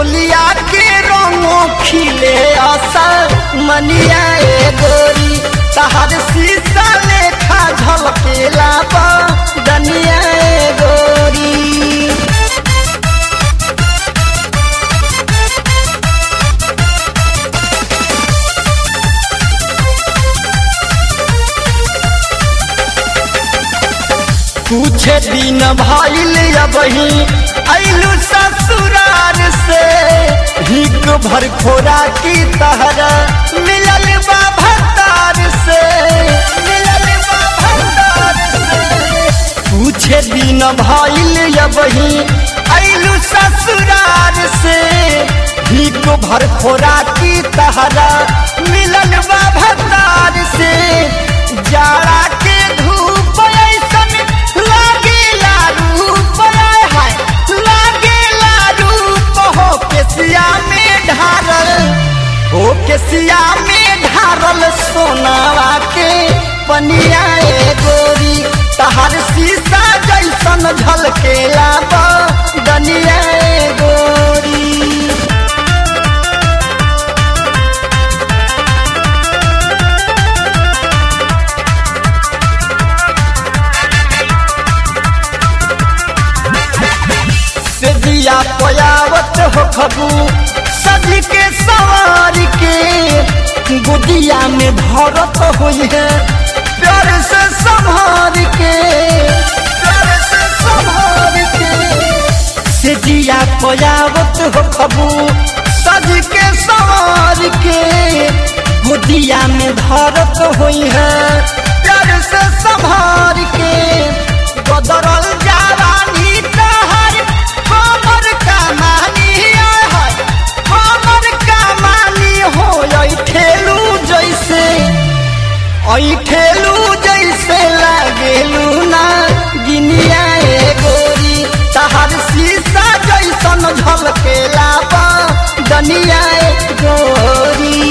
चोलिया के रंगो खिले असर मनिया ए गोरी तहर शीशा लेखा झलकेला बा दनिया ए गोरी कुछ दिन भइल अबही अइलू ससुरार से हिक भर खोरा की तहर मिलल बा भतार से मिलल बा भतार से कुछ दिन भइल अबही अइलू ससुरार से हिक भर खोरा की तहरा मिलल बा भतार से जाड़ा के धूप ऐसन लागेला रूप आय हाय लागेला रूप हो केसिया में ढारल हो केसिया में ढारल सोनावा के पनिया ए गोरी तहर शीशा जैसन झलकेला बा दनिया ए गोरी से दिया पयावत हो खबू सज के सवार के गुदिया में धरत हुई है प्यार से संभार के प्यार से संभार के से दिया पयावत हो खबू सज के सवार के गुदिया में धरत हुई है प्यार से संभार के बदरल जावानी तहर हमर कमानी है हमर कमानी हो आई ठेलू जैसे आई ठेलू जैसे लागेलू ना गिनिया ए गोरी तहर शीशा जैसन झलकेला बा दनिया ए गोरी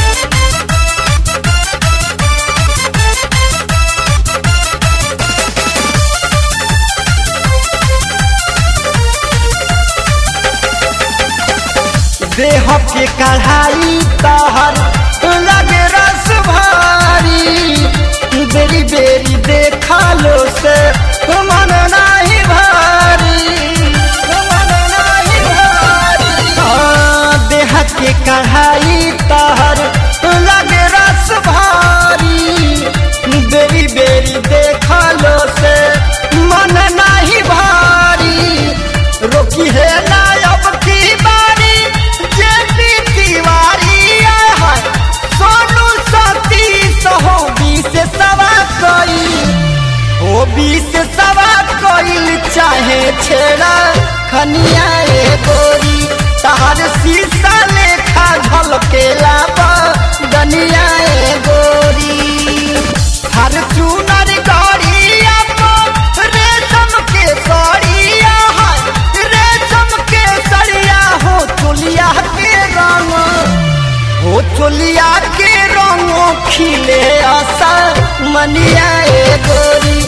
देह के कढ़ाई तहर लगे रस भारी बेरी बेरी देखा लो से मन नाही भारी मन नाही भारी हाँ, देह के कढ़ाई तहर लगे रस भारी बेरी बेरी देखा लो से मन नाही भारी रोकी है ना अब की बारी जेपी तिवारी आय हाय सोनू सतीश हो बीस सवा कोई हो बीस सवा कोई चाहे छेड़ा खनिया ए गोरी तहर शीशा लेखा झलकेला बा दनिया ए गोरी हर चूनर गौरिया को रेशम के सड़िया है रेशम के सड़िया हो चुलिया के रंग हो चुलिया के रंग खिले असर मनिया ए गोरी